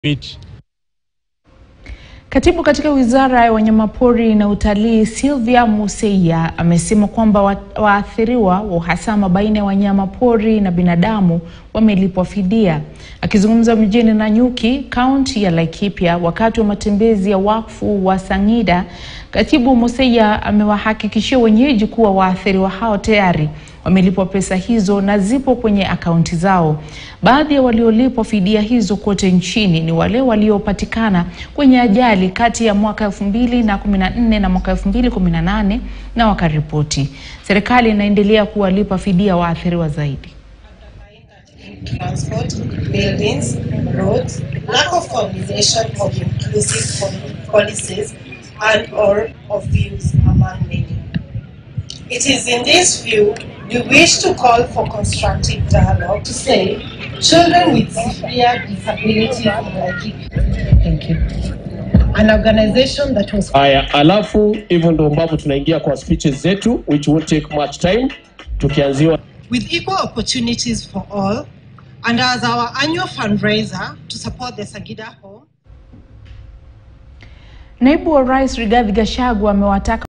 Beach. Katibu katika Wizara ya Wanyamapori na Utalii Sylvia Museia amesema kwamba wa- waathiriwa wa uhasama baina ya wanyamapori na binadamu wamelipwa fidia. Akizungumza mjini Nanyuki, kaunti ya Laikipia, wakati wa matembezi ya wakfu wa Sang'ida, Katibu Museia amewahakikishia wenyeji kuwa waathiriwa hao tayari wamelipwa pesa hizo na zipo kwenye akaunti zao. Baadhi ya waliolipwa fidia hizo kote nchini ni wale waliopatikana kwenye ajali kati ya mwaka 2014 na mwaka 2018 na wakaripoti. Serikali inaendelea kuwalipa fidia waathiriwa zaidi. transport, buildings, roads, lack of coordination of inclusive pol- policies, and or of views among many. It is in this view we wish to call for constructive dialogue to say children with severe disabilities in Laikipia. Thank you. An organization that was Haya, alafu hivyo ndo ambavyo tunaingia kwa speeches zetu which won't take much time, tukianziwa with equal opportunities for all and as our annual fundraiser to support the Sagida Home. Naibu wa Rais Rigathi Gachagua amewataka